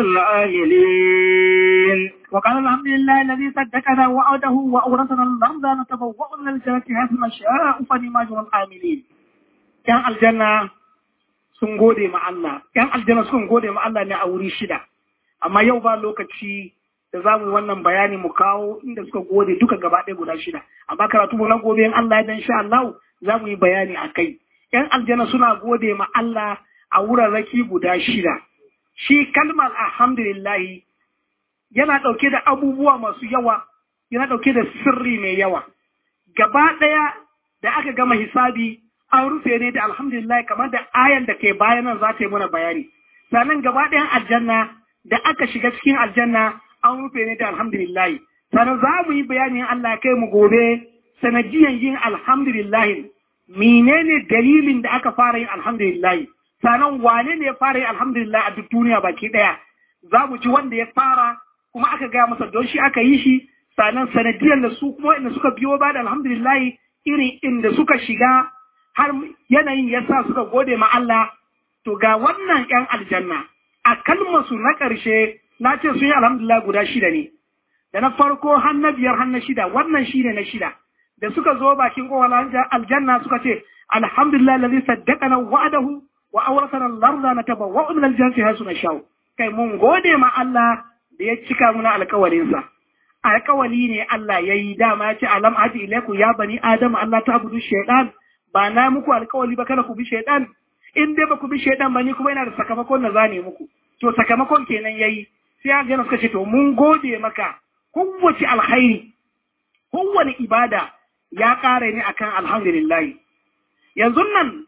العاملين وقال الحمد لله الذي صدقنا وعده وأورثنا الأرض نتبوأ من الجنة حيث نشاء فنعم أجر العاملين كان الجنة sun gode ma Allah, ‘yan aljanna sun gode ma Allah ne a wuri shida, amma yau ba lokaci da za mu yi wannan bayani mu kawo inda suka gode duka gaba ɗaya guda shida, amma karatu mu na gobe in Allah ya dan sha Allah za mu yi bayani a kai. ‘Yan aljanna suna gode ma Allah a wurarraki guda shida. Shi kalmar alhamdulillahi yana ɗauke da abubuwa masu yawa, yana ɗauke da sirri mai yawa. Gaba ɗaya da aka gama hisabi an rufe ne da alhamdulillah kamar da ayan da ke bayan nan za ta yi mana bayani sannan gaba ɗayan aljanna da aka shiga cikin aljanna an rufe ne da alhamdulillah sannan za mu yi bayanin Allah kai mu gobe sanadiyan yin alhamdulillah menene dalilin da aka fara yin alhamdulillah sannan wane ne ya fara yin alhamdulillah a duk duniya baki ɗaya za mu ji wanda ya fara kuma aka gaya masa don shi aka yi shi sannan sanadiyan da su kuma inda suka biyo ba da alhamdulillah irin inda suka shiga har yanayin ya sa suka gode ma Allah, to ga wannan ‘yan aljanna, a kalmarsu na ƙarshe na ce sun yi alhamdulillah guda shida ne, da na farko har na biyar har na shida, wannan shi ne na shida, da suka zo bakin ƙowar aljanna suka ce, alhamdulillah lalzi saddaka na wa'adahu wa auratan larda na taba wa min aljanna har suna shau. Kai mun gode ma Allah da ya cika muna alkawarinsa. Alkawali ne Allah ya yi dama ya ce alam aji ilaiku ya bani Adam Allah ta abudu shaidan ba na muku alkawali ba kada ku bi shaidan in dai ba ku bi shaidan ba ni kuma yana da sakamakon da zane muku to sakamakon kenan yayi sai ya gana suka ce to mun gode maka kowace alkhairi kowane ibada ya ƙara ne akan alhamdulillah yanzu nan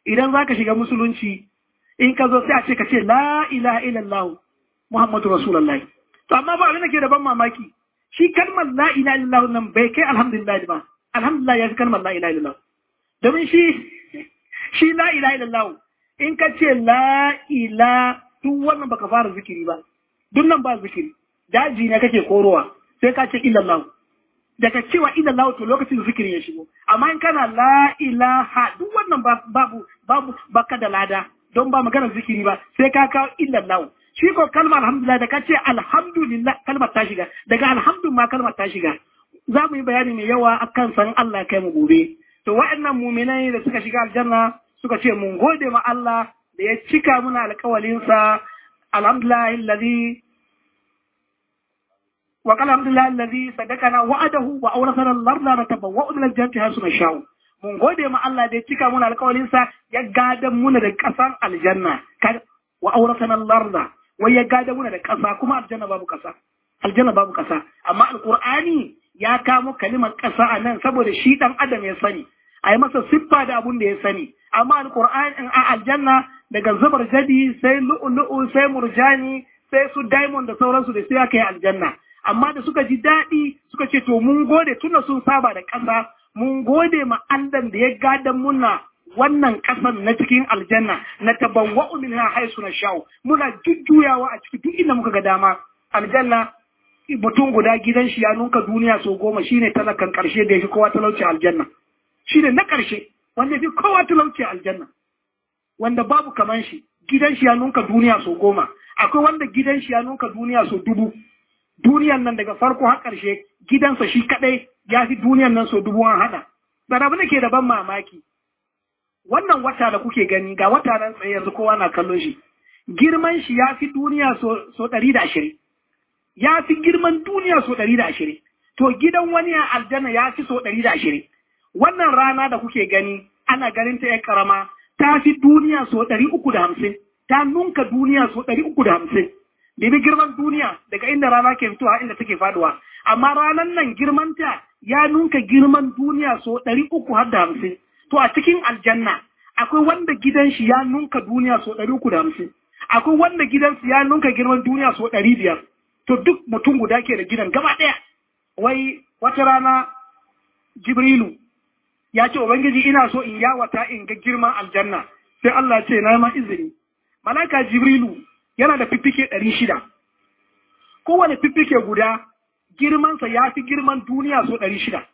idan za ka shiga musulunci in ka zo sai a ce ka ce la ilaha illallah muhammadu rasulullahi to amma ba abin da ke da ban mamaki shi kalmar la ilaha illallah nan bai kai alhamdulillah ba alhamdulillah ya fi kalmar la ilaha illallah domin shi shi la ilaha illallah in ka ce la ila duk wannan baka fara zikiri ba duk nan ba zikiri daji ne kake korowa sai ka ce illallah daga cewa illallah to lokacin zikiri ya shigo amma in kana la ilaha duk wannan babu babu baka da lada don ba maganar zikiri ba sai ka kawo illallah shi ko kalmar alhamdulillah da ka ce alhamdulillah kalmar ta shiga daga alhamdu ma kalmar ta shiga za mu yi bayani mai yawa akan san Allah kai mu gobe to wa'annan muminai da suka shiga aljanna suka ce mun gode ma Allah da ya cika muna alƙawalinsa alhamdulillah alladhi wa qala alhamdulillah alladhi sadaqana wa'adahu wa awrasana al-ardha natabawwa'u min al-jannati haythu nasha'u mun gode ma Allah da ya cika muna alƙawalinsa ya gadan muna da ƙasan aljanna wa awrasana al-ardha wai ya gadan muna da ƙasa kuma aljanna babu ƙasa aljanna babu ƙasa amma alqur'ani ya kamo kalimar ƙasa a nan saboda shi ɗan adam ya sani a yi masa siffa da abun da ya sani amma alƙur'an a aljanna daga zubar jadi sai lu'ulu'u sai murjani sai su diamond da sauransu da sai aka yi aljanna amma da suka ji daɗi suka ce to mun gode tunda sun saba da ƙasa mun gode ma Allah da ya gadan muna wannan ƙasan na cikin aljanna na tabawwa'u minha haisu na sha'u muna jujjuyawa a ciki duk inda muka ga dama aljanna mutum guda gidan shi ya nunka duniya sau goma shine talakan ƙarshe da ya fi kowa talauci aljanna shi ne na ƙarshe wanda fi kowa talauci aljanna wanda babu kaman shi gidan shi ya nunka duniya sau goma akwai wanda gidan shi ya nunka duniya sau dubu duniyan nan daga farko har ƙarshe gidansa shi kaɗai ya fi duniyan nan sau dubu an haɗa da abu da ke da ban mamaki wannan wata da kuke gani ga wata nan tsaye yanzu kowa na kallon shi girman shi ya fi duniya sau ɗari da ashirin ya fi girman duniya sau ɗari da ashirin to gidan wani a aljanna ya fi sau ɗari da ashirin wannan rana da kuke gani ana ganin ta ya karama ta fi duniya so ɗari uku da hamsin ta nunka duniya so ɗari uku da hamsin Bibi girman duniya daga inda rana ke fitowa inda take faduwa amma ranan nan girmanta ya nunka girman duniya so ɗari uku har da hamsin to a cikin aljanna akwai wanda gidan shi ya nunka duniya so ɗari uku da hamsin akwai wanda gidansu ya nunka girman duniya so ɗari biyar to duk mutum guda ke da gidan gaba ɗaya wai wata rana jibrilu ya ce Ubangiji ina so in yawata in ga girman aljanna sai Allah ce na ma izini. Malaka Jibrilu yana da fiffike ɗari shida. Kowane fiffike guda girmansa ya fi girman duniya so ɗari shida.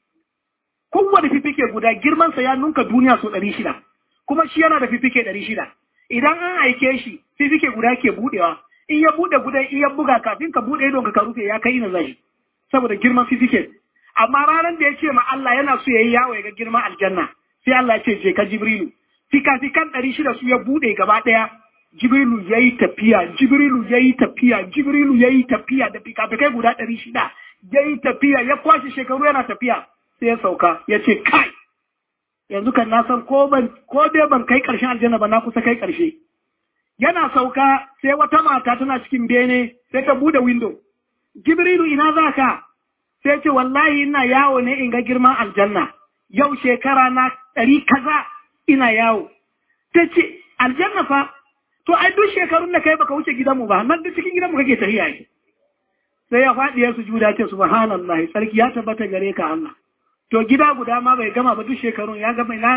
Kowane fiffike guda girmansa ya nunka duniya so ɗari shida. Kuma shi yana da fiffike ɗari shida. Idan an aike shi fiffike guda ke buɗewa. In ya buɗe gudan in ya buga kafin ka buɗe idon ka rufe ya kai ina zai. Saboda girman fiffike. amma ranar da ya ce ma Allah yana so ya yi yawo ya ga girman aljanna sai Allah ya ce je ka Jibrilu fika-fikan ɗari shida su ya buɗe gaba ɗaya Jibrilu ya yi tafiya Jibrilu ya yi tafiya Jibrilu ya yi tafiya da fika-fikai guda ɗari shida ya yi tafiya ya kwashe shekaru yana tafiya sai ya sauka ya ce kai yanzu kan na san ko ban ko dai ban kai ƙarshen aljanna ba na kusa kai ƙarshe yana sauka sai wata mata tana cikin bene sai ta buɗe window Jibrilu ina za ka sai ce wallahi ina yawo ne in ga girman aljanna yau shekara na ɗari kaza ina yawo ta ce aljanna fa to ai duk shekarun da kai baka wuce gidanmu ba nan duk cikin gidanmu kake tafiya ne sai ya faɗi ya sujuda ce subhanallah sarki ya tabbata gare ka Allah to gida guda ma bai gama ba duk shekarun ya gama na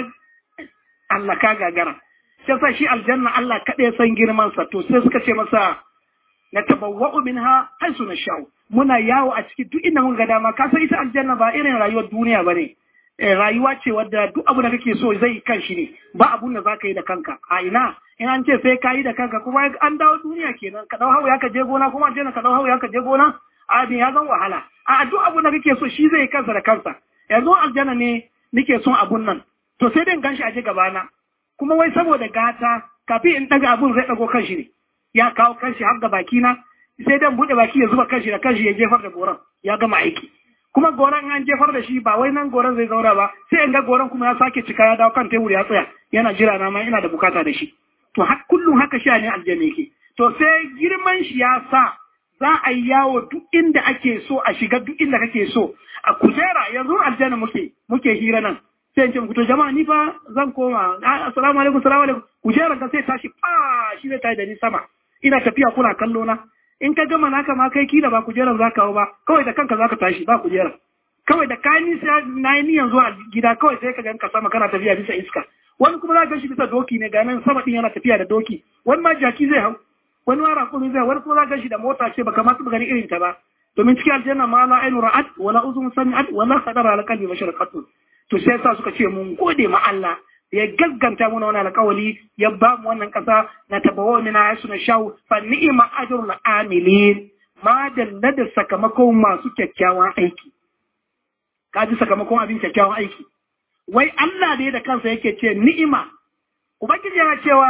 Allah ka gagara sai sa shi aljanna Allah kaɗai san girman sa to sai suka ce masa na tabawwa'u minha haisu na sha'u muna yawo a ciki duk inda mun ga dama ka san ita aljanna ba irin rayuwar duniya bane rayuwa ce wadda duk abu da kake so zai kan shi ne ba abun da zaka yi da kanka a ina in an ce sai ka yi da kanka kuma an dawo duniya kenan ka dau hawa ka je gona kuma aljanna ka dau hawa ka je gona abin ya zan wahala a duk abun da kake so shi zai kansa da kansa yanzu aljanna ne nake son abun nan to sai dai ganshi a je gabana kuma wai saboda gata kafin in daga abun zai dago kanshi ne ya kawo kanshi har da baki na sai dan bude baki ya zuba kanshi da kanshi ya jefar da goran ya gama aiki kuma goran an jefar da shi ba wai nan goran zai zauna ba sai in ga goran kuma ya sake cika ya dawo kan tebur ya tsaya yana jira na ma ina da bukata da shi to har kullum haka sha ne aljanna yake to sai girman shi ya sa za a yi yawo duk inda ake so a shiga duk inda kake so a kujera yanzu aljanna muke muke hira nan sai in ce muku to jama'a ni fa zan koma assalamu alaikum assalamu alaikum kujeran ka sai tashi fa shi zai tashi da ni sama ina tafiya kuna kallo na in ka gama naka ma kai kila ba kujeran za ka ba kawai da kanka za ka tashi ba kujeran kawai da ka nisa na yi niyan zuwa gida kawai sai ka ganka sama kana tafiya bisa iska wani kuma za ka shi bisa doki ne ga nan sama din yana tafiya da doki wani ma jaki zai hau wani ma rakumi zai wani kuma za ka shi da mota ce baka ma taɓa gani irin ta ba domin cikin aljanna ma la ainu ra'at wala uzun sami'at wala khadara ala qalbi bashar qattu to sai sa suka ce mun gode ma Allah ya gagganta muna wannan alƙawali ya ba mu wannan ƙasa na tabawa mina ya suna shawu fa ni'ima ajrul amilin ma dalla da sakamakon masu kyakkyawan aiki ka ji sakamakon abin kyakkyawan aiki wai Allah ne da kansa yake ce ni'ima ubangiji yana cewa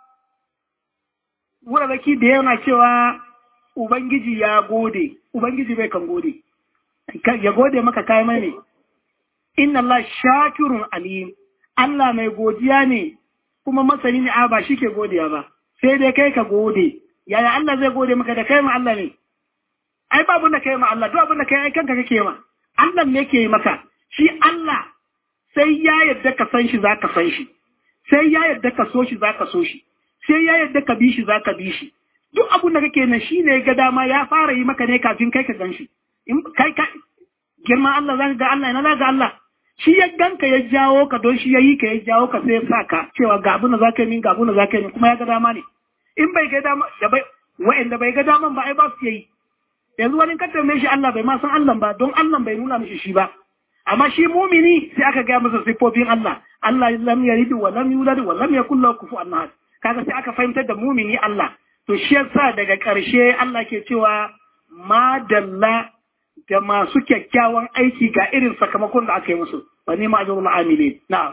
wurarraki da yana cewa ubangiji ya gode ubangiji bai kan gode ya gode maka kai mai ne inna Allah shakirun alim Allah mai godiya ne kuma masani ne a ba shi ke godiya ba sai dai kai ka gode yaya Allah zai gode maka da kai ma Allah ne ai babu da kai ma Allah duk abin da kai ai kanka kake ma Allah ne ke yi maka shi Allah sai ya yadda ka san shi zaka san shi sai ya yadda ka so shi zaka so shi sai ya yadda ka bi shi zaka bi shi duk abin da kake nan shine ga dama ya fara yi maka ne kafin kai ka gan shi in kai ka girman Allah zaka ga Allah ina zaka ga Allah shi ya ganka ya jawo ka don shi ya yi ka ya jawo ka sai ya sa ka cewa ga abin da zaka yi min ga abin da zaka yi min kuma ya ga dama ne in bai ga dama da bai wa'anda bai ga daman ba ai ba su yi yanzu wani ka tambaye shi Allah bai ma san Allah ba don Allah bai nuna mishi shi ba amma shi mumini sai aka gaya masa siffofin Allah Allah lam yalid wa lam yulad wa lam yakul lahu kufuwan ahad kaga sai aka fahimtar da mumini Allah to shi yasa daga ƙarshe Allah ke cewa madalla da masu kyakkyawan aiki ga irin sakamakon da aka yi musu wa ni ma ajrul amilin na'am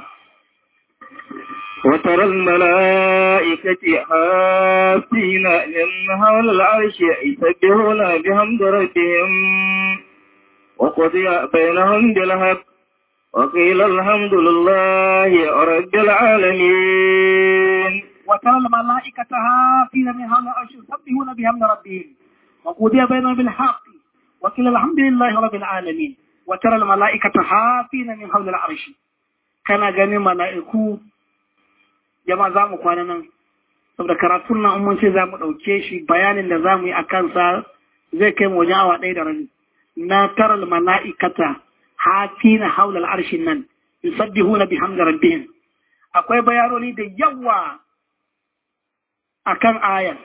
وترى الملائكة حافين من حول العرش يسبحون بحمد ربهم وقضي بينهم بالحق وقيل الحمد لله رب العالمين وترى الملائكة حافين من حول العرش يسبحون بحمد ربهم وقضي بينهم بالحق وقيل الحمد لله رب العالمين وترى الملائكة حافين من حول العرش كان غني ملائكو jama'a za mu kwana nan saboda karatun nan mun ce za mu ɗauke shi bayanin da za mu yi a kansa zai kai mu wajen awa ɗaya da rabi na taral mala'ikata hafina haula al'arshin nan yusabbihuna bihamdi rabbihim akwai bayanoni da yawa akan ayar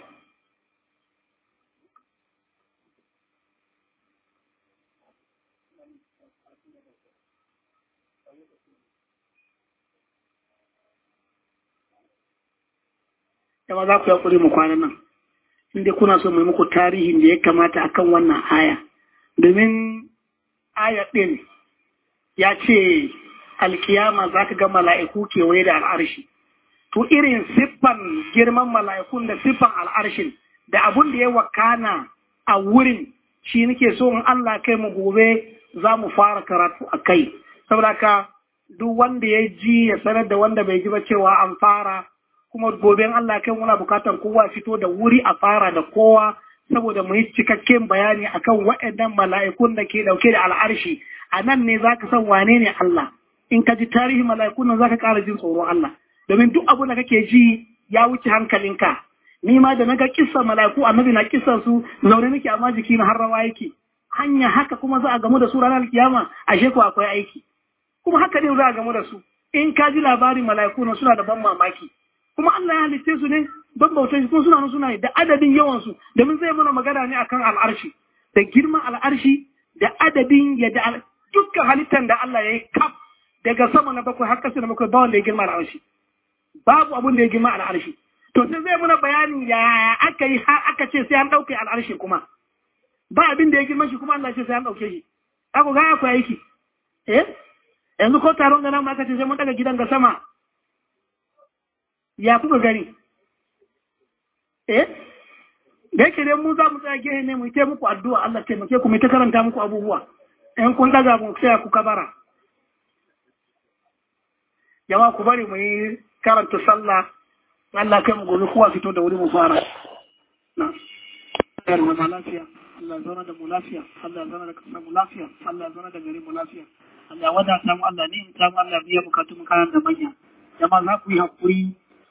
yawa za ku yaƙuri mu kwana nan inda kuna so mai muku tarihin da ya kamata akan wannan aya domin aya ɗin ya ce alkiyama za ka ga mala'iku kewaye da al'arshi to irin siffan girman mala'ikun da siffan al'arshin da abun da ya wakana a wurin shi nake so in Allah kai mu gobe za mu fara karatu a kai saboda ka duk wanda ya ji ya sanar da wanda bai ji ba cewa an fara kuma gobe Allah kai muna bukatar kowa fito da wuri a fara da kowa saboda mu yi cikakken bayani akan waɗannan mala'ikun da ke dauke da al'arshi a nan ne zaka san wane ne Allah in ka ji tarihin mala'ikun nan zaka ƙara jin tsoron Allah domin duk abu da kake ji ya wuce hankalinka ni ma da naga kissan mala'iku annabi na kissan su zaune nake amma jiki na har rawa yake hanya haka kuma za a gamu da su ranar kiyama ashe ko akwai aiki kuma haka ne za a gamu da su in ka ji labarin mala'iku nan suna da ban mamaki kuma Allah ya halitte su ne don bautar kuma suna nan suna da adadin yawansu domin zai mana magana ne akan al'arshi da girman al'arshi da adadin yadda dukkan halittar da Allah ya yi kaf daga sama na bakwai har kasa na bakwai ba wanda ya girma al'arshi babu abin da ya girma al'arshi to sai zai mana bayanin ya aka yi har aka ce sai an ɗauke al'arshi kuma ba abin da ya girma shi kuma Allah ce sai an ɗauke shi ako ga akwai aiki eh yanzu ko taron gana ma aka ce sai mun daga gidan ga sama ya kuka gani eh da yake dai mu za mu tsaya gehe ne mu yi muku addu'a Allah taimake ku mu ta karanta muku abubuwa in kun daga mu sai ku kabara yawa ku bari mu yi karanta sallah Allah kai mu gobe kowa fito da wuri mu fara na lafiya Allah zauna da mu lafiya Allah zauna da kasar mu lafiya Allah zauna da gari mu lafiya Allah wadata mu Allah ne ta mu Allah biya bukatu mu kanan da manya jama'a za ku yi hakuri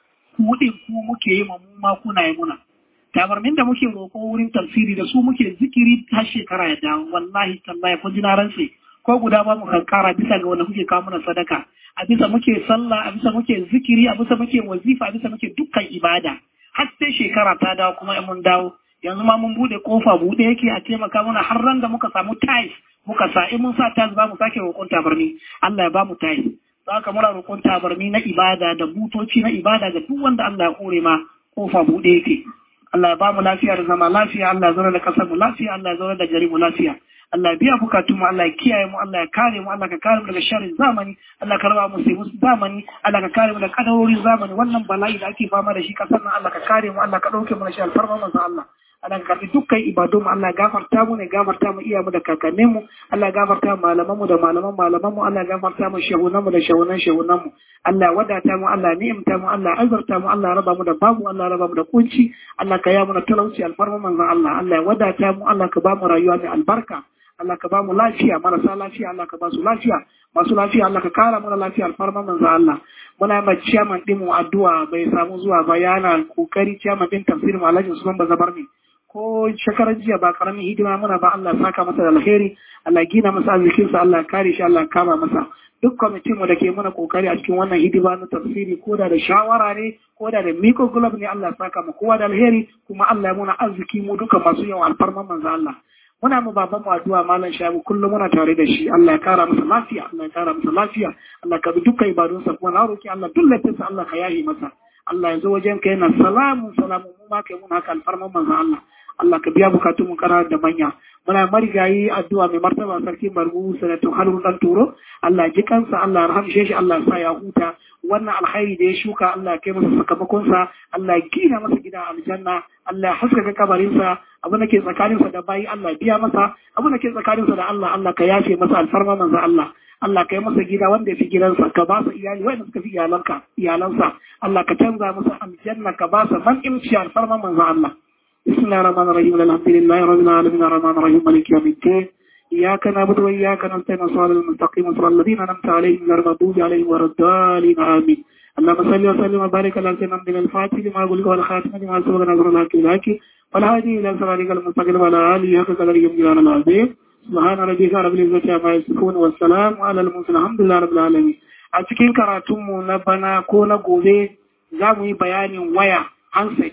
ku din ku muke yi mu ma kuna yi muna tabarmin da muke roƙo wurin tafsiri da su muke zikiri har shekara ya dawo wallahi tallahi kun ji na rantse ko guda ba mu kankara bisa ga wanda kuke kawo mana sadaka a bisa muke sallah a bisa muke zikiri a bisa muke wazifa a bisa muke dukkan ibada har sai shekara ta dawo kuma in mun dawo yanzu ma mun bude kofa bude yake a taimaka mana har ran da muka samu tiles muka sa in mun sa tiles ba mu sake roƙon tabarni Allah ya ba mu tiles za ka muna roƙon tabarni na ibada da butoci na ibada ga duk wanda Allah ya kore ma kofa bude yake Allah ya ba mu lafiya da zama lafiya Allah ya zauna da kasar mu lafiya Allah ya zauna da gari mu lafiya Allah biya bukatun mu Allah ya kiyaye mu Allah ya kare mu Allah ka kare mu daga sharrin zamani Allah ka raba mu sai musu zamani Allah ka kare mu daga kadarorin zamani wannan bala'i da ake fama da shi kasar nan Allah ka kare mu Allah ka dauke mu da shi alfarma manzo Allah Allah ka karbi dukkan ibadun mu Allah ya gafarta mu ne gafarta mu iya mu da kakannin mu Allah ya gafarta mu malaman mu da malaman malaman mu Allah ya gafarta mu shehunan mu da shehunan shehunan mu Allah ya wadata mu Allah ya ni'imta mu Allah ya azurta mu Allah ya raba mu da babu Allah ya raba mu da kunci Allah ka ya mu da talauci alfarma manzo Allah Allah ya wadata mu Allah ka ba mu rayuwa mai albarka Allah ka ba mu lafiya marasa lafiya Allah ka ba su lafiya masu lafiya Allah ka kara mana lafiya alfarma manzo Allah muna ma ciyaman din mu addu'a bai samu zuwa ba yana kokari ciyaman din tafsirin Alhaji Usman Bazabar ne ko shekarar jiya ba karamin hidima muna ba Allah saka masa da alheri Allah gina masa arzikin sa Allah kare shi Allah kama masa duk kwamitin mu da ke mana kokari a cikin wannan hidima na tafsiri ko da da shawara ne ko da da miko glove ne Allah saka mu kowa da alheri kuma Allah ya muna arziki mu duka masu yawan alfarman manzo Allah muna mu baban mu addu'a malam shabu kullum muna tare da shi Allah ya kara masa lafiya Allah ya kara masa lafiya Allah ka bi dukkan ibadunsa kuma na roki Allah duk laifinsa Allah ka yahi masa Allah ya zo wajen ka yana salamu salamu mu ma kai mun haka alfarman manzo Allah Allah ka biya bukatun mu kana da manya muna marigayi addu'a mai martaba sarki margu sanatun halin dan turo Allah ji kansa Allah ya rahamshe shi Allah ya sa ya huta wannan alkhairi da ya shuka Allah ya kai masa sakamakon sa Allah ya gina masa gida aljanna Allah ya haskaka kabarin sa abin da ke tsakanin sa da bayi Allah ya biya masa abin da ke tsakanin sa da Allah Allah ka yafe masa alfarma manzo Allah Allah ka yi masa gida wanda ya fi gidansa ka ba sa iyali wanda suka fi iyalanka iyalansa Allah ka canza masa aljanna ka ba sa man imci alfarma manzo Allah بسم الله الرحمن الرحيم الحمد لله رب العالمين الرحمن الرحيم مالك يوم الدين إياك نعبد وإياك نستعين صراط المستقيم صراط الذين أنعمت عليهم غير المغضوب عليهم ولا الضالين آمين اللهم صل وسلم وبارك على سيدنا محمد الفاتح لما أقول والخاتم لما سبق نظر الله كذاك والهادي إلى صراطك المستقيم وعلى آله حق قدره يوم العظيم سبحان ربك رب العزة عما يصفون والسلام على المرسلين الحمد لله رب العالمين a cikin karatunmu na bana ko na gobe za mu yi bayanin waya handset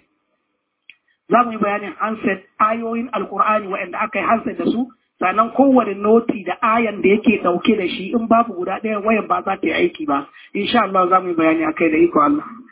za mu yi bayanin handset ayoyin alkur'ani waɗanda aka yi handset da su sannan kowane noti da ayan da yake ɗauke da shi in babu guda ɗaya wayan ba za ta yi aiki ba insha Allah za mu yi bayani akai da iko Allah